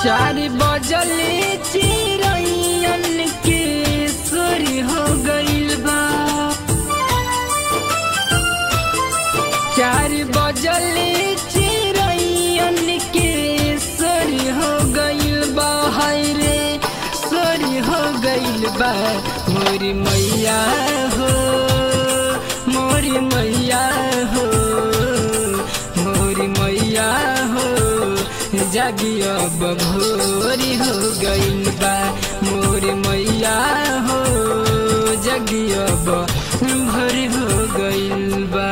चार बजले चिरैयन के सुर हो गइल बा चार बजले चिरैयन के सुर हो गइल बा हाय रे सुर हो गइल बा मोरी मैया हो मोरी मैया हो मोरी मैया हो जागी अब भोरी हो गइल बा मोर मैया हो जागी अब भोरी हो गइल बा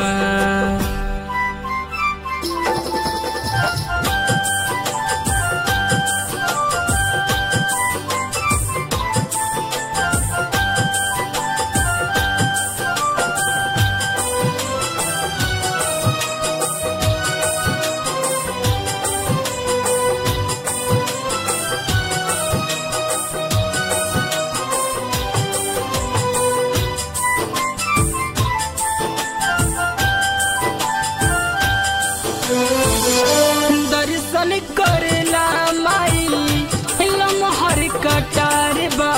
दर्शन करला माई लमहर कटार बा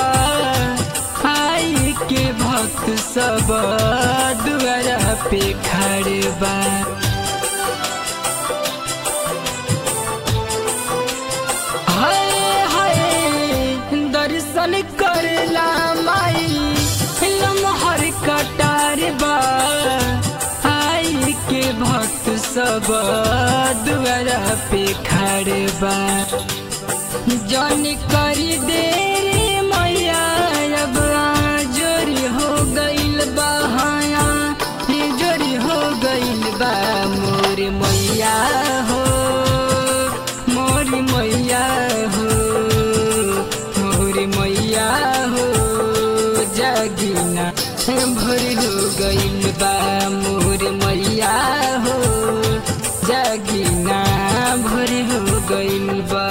आई के भक्त सब दुआरा पे खड़े बा हाय हाय दर्शन करला माई लमहर कटार बा आई के भक्त सब दुआरा पे खड़े बा जन करी देरी मैया अब जोरी हो गइल बा हाया जोरी हो गइल बा मोर मैया हो मोर मैया हो मोर मैया हो जागिना भोर हो गइल बा मोर मैया हो जागिना भोर हो गइल बा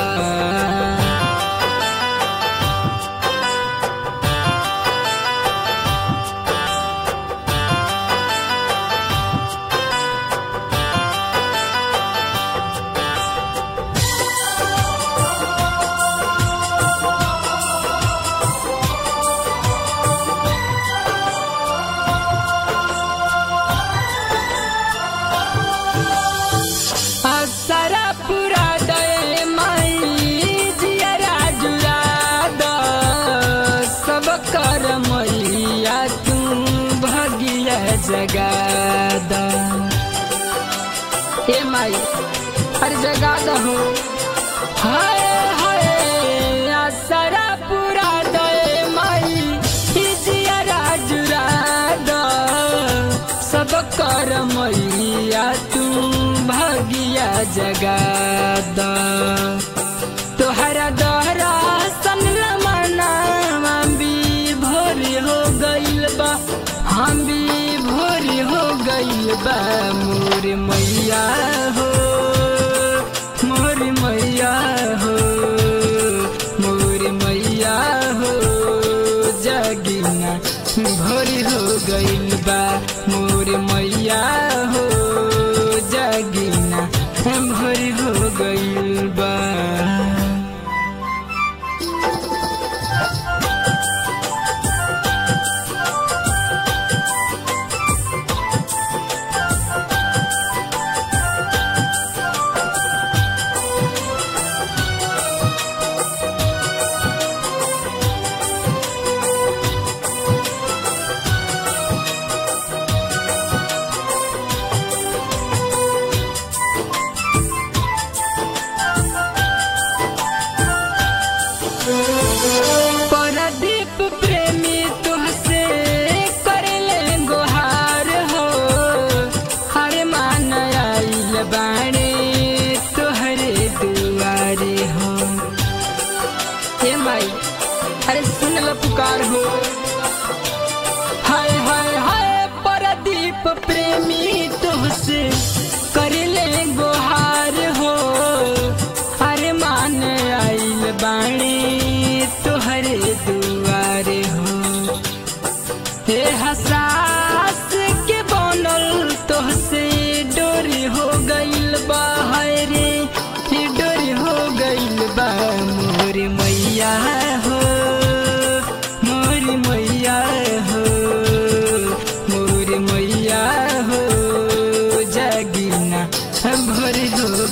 असरा पूरा दे माई जियरा जुरा द सब कर मैया तू भगिया जगा द हे माई हर जगा द हो हाय हाय असरा पूरा दे माई जियरा जुरा द सब कर मैया तू भागिया जगा द तोहरा दहरा सन मना हम भी भोर हो गइल बा हम भी भोर हो गइल बा मोर मैया हो मोर मैया हो मोर मैया हो जागिना भोर हो गइल बा मोर मैया हो जागिना भोर हो गइल बा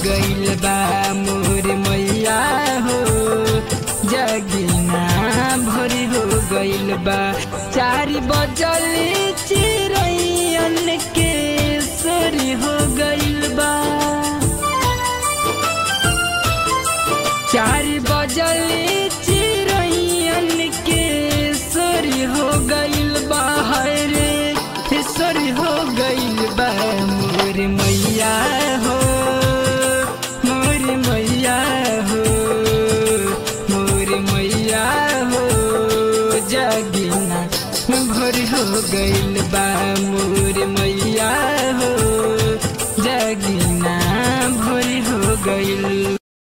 गइल बा मोर मैया हो जगिना भोरी हो गइल बा चार बजल चिरैयन के सोरी हो गइल बा चार बजल चिरैयन के सोरी हो गइल बा रे सोरी हो गइल बा मोर मैया हो मोर मैया हो मोर मैया हो जगिना भोर हो गइल बा मोर मैया हो जगिना भोर हो गइल